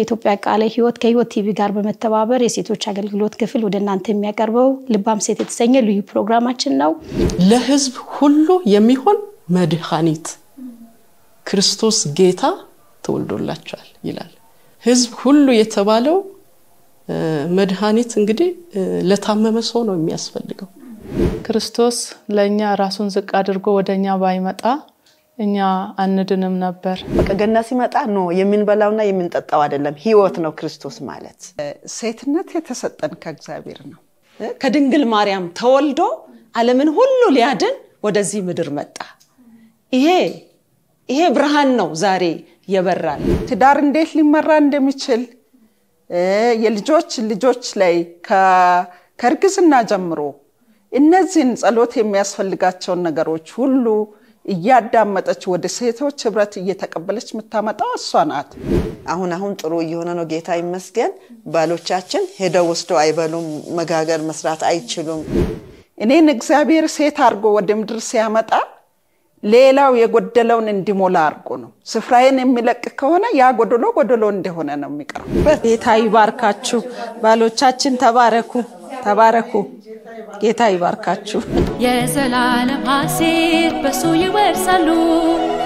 የኢትዮጵያ ቃለ ሕይወት ከሕይወት ቲቪ ጋር በመተባበር የሴቶች አገልግሎት ክፍል ወደ እናንተ የሚያቀርበው ልባም ሴት የተሰኘ ልዩ ፕሮግራማችን ነው። ለሕዝብ ሁሉ የሚሆን መድኃኒት ክርስቶስ ጌታ ተወልዶላቸዋል ይላል። ሕዝብ ሁሉ የተባለው መድኃኒት እንግዲህ ለታመመ ሰው ነው የሚያስፈልገው። ክርስቶስ ለእኛ ራሱን ዝቅ አድርጎ ወደ እኛ ባይመጣ እኛ አንድንም ነበር። በቃ ገና ሲመጣ ኖ የምንበላውና የምንጠጣው አይደለም፣ ህይወት ነው ክርስቶስ ማለት። ሴትነት የተሰጠን ከእግዚአብሔር ነው። ከድንግል ማርያም ተወልዶ ዓለምን ሁሉ ሊያድን ወደዚህ ምድር መጣ። ይሄ ይሄ ብርሃን ነው ዛሬ የበራል። ትዳር እንዴት ሊመራ እንደሚችል የልጆች ልጆች ላይ ከእርግዝና ጀምሮ እነዚህን ጸሎት የሚያስፈልጋቸውን ነገሮች ሁሉ እያዳመጠች ወደ ሴቶች ህብረት እየተቀበለች የምታመጣው እሷ ናት። አሁን አሁን ጥሩ እየሆነ ነው፣ ጌታ ይመስገን። ባሎቻችን ሄደው ወስደው አይበሉም፣ መጋገር መስራት አይችሉም። እኔን እግዚአብሔር ሴት አድርጎ ወደ ምድር ሲያመጣ ሌላው የጎደለውን እንዲሞላ አድርጎ ነው። ስፍራዬን የሚለቅ ከሆነ ያ ጎደሎ ጎደሎ እንደሆነ ነው የሚቀረው። ጌታ ይባርካችሁ። ባሎቻችን ተባረኩ፣ ተባረኩ። ጌታ ይባርካችሁ። የዘላለም ሐሴት በሱ ይወርሳሉ።